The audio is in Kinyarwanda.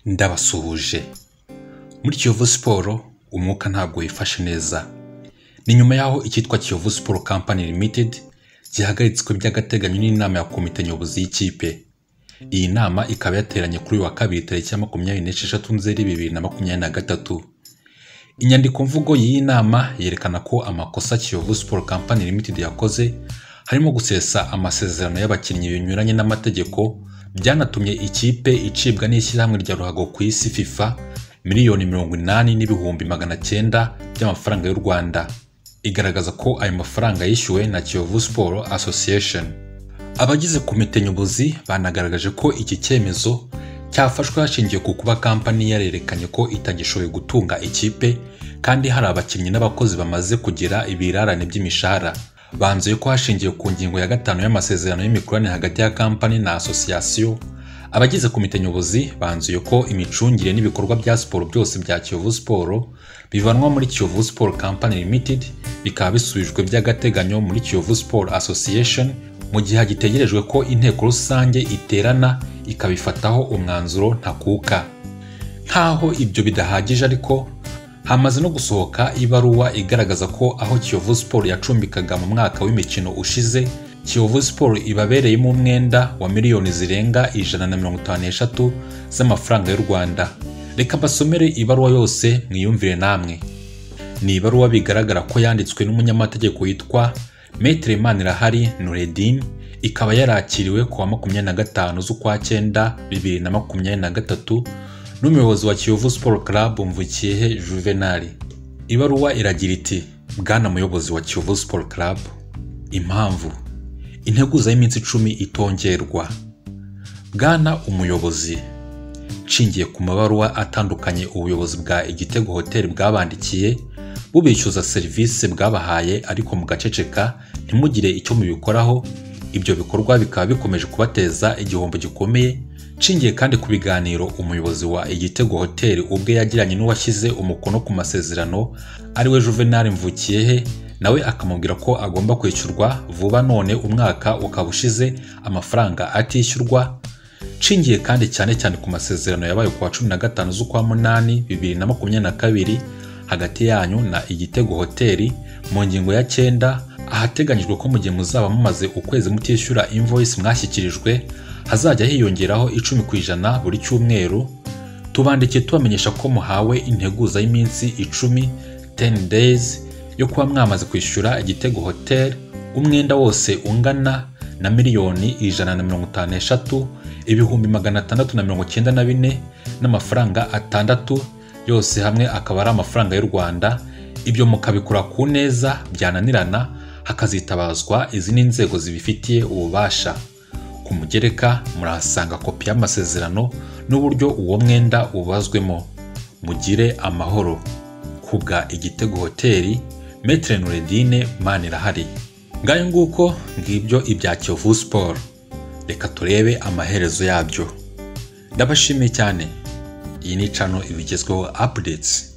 ndabasuhuje muri kiyovu siporo umwuka ntabwo wifashe neza ni nyuma y'aho icyitwa kiyovu siporo kampani limitedi gihagaritswe by'agateganyo n'inama ya komite nyobozi y'ikipe iyi nama ikaba yateranye kuri uyu wa kabiri tariki ya makumyabiri n'esheshatu nzeri bibiri na makumyabiri na gatatu inyandikomvugo y'iyi nama yerekana ko amakosa kiyovu siporo kampani limitedi yakoze harimo gusesa amasezerano y'abakinnyi binyuranye n'amategeko byanatumye ikipe icibwa n'ishyirahamwe rya ruhago ku isi fifa miliyoni mirongo inani n'ibihumbi magana cyenda by'amafaranga y'u rwanda igaragaza ko ayo mafaranga yishyuwe na kiyovu siporo association abagize komite nyobozi banagaragaje ko iki cyemezo cyafashwe hashingiwe ku kuba kampani yarerekanye ko itagishoboye gutunga ikipe kandi hari abakinnyi n'abakozi bamaze kugira ibirarane by'imishahara banzuye ko hashingiwe ku ngingo ya gatanu y'amasezerano y'imikoranire hagati ya kampani na asosiyasiyo abagize komite nyobozi banzuye ko imicungire n'ibikorwa bya siporo byose bya kiyovu siporo bivanwa muri kiyovu siporo kampani limitedi bikaba bisubijwe by'agateganyo muri kiyovu siporo asosiyesheni mu gihe hagitegerejwe ko inteko rusange iterana ikabifataho umwanzuro ntakuka nk'aho ibyo bidahagije ariko hamaze no gusohoka ibaruwa igaragaza ko aho kiyovu siporo yacumbikaga mu mwaka w'imikino ushize kiyovu siporo ibabereyemo umwenda wa miliyoni zirenga ijana na mirongo itanu n'eshatu z'amafaranga y'u rwanda reka mbasomere ibaruwa yose mwiyumvire namwe ni ibaruwa bigaragara ko yanditswe n'umunyamategeko witwa metere manirahari nuredin ikaba yarakiriwe ku wa makumyabiri na gatanu z'ukwa cyenda bibiri na makumyabiri na gatatu n'umuyobozi wa kiyovu siporo karabu mvukiyehe juvenali ibaruwa iragira iti bwana muyobozi wa kiyovu siporo karabu impamvu integuza y'iminsi icumi itongerwa bwana umuyobozi nshingiye ku mabaruwa atandukanye ubuyobozi bwa igitego hoteli bwabandikiye bubishyuza serivisi bwabahaye ariko mugaceceka ntimugire icyo mubikoraho ibyo bikorwa bikaba bikomeje kubateza igihombo gikomeye nshingiye kandi ku biganiro umuyobozi wa igitego hoteli ubwe yagiranye n'uwashyize umukono ku masezerano ariwe juvenali mvukiyehe nawe akamubwira ko agomba kwishyurwa vuba none umwaka ukaba ushize amafaranga atishyurwa nshingiye kandi cyane cyane ku masezerano yabaye ku wa cumi na gatanu z'ukwa munani bibiri na makumyabiri na kabiri hagati yanyu na igitego hoteli mu ngingo ya cyenda ahateganyijwe ko mu gihe muzaba mumaze ukwezi mutishyura invoyisi mwashyikirijwe hazajya hiyongeraho icumi ku ijana buri cyumweru tubandikiye tubamenyesha ko muhawe integuza y'iminsi icumi teni deyizi yo kuba mwamaze kwishyura igitego hoteli umwenda wose ungana na miliyoni ijana na mirongo itanu n'eshatu ibihumbi magana atandatu na mirongo icyenda na bine n'amafaranga atandatu yose hamwe akaba ari amafaranga y'u rwanda ibyo mukabikora ku neza byananirana hakazitabazwa izindi nzego zibifitiye ububasha ku mugereka murahasanga kopi y'amasezerano n'uburyo uwo mwenda ubazwemo mugire amahoro kubwa igitego hoteli metere nuredine manirahari ngayo nguko ngibyo ibya kiyovu siporo reka turebe amaherezo yabyo ndabashimiye cyane iyi ni cano ibigezweho apudetsi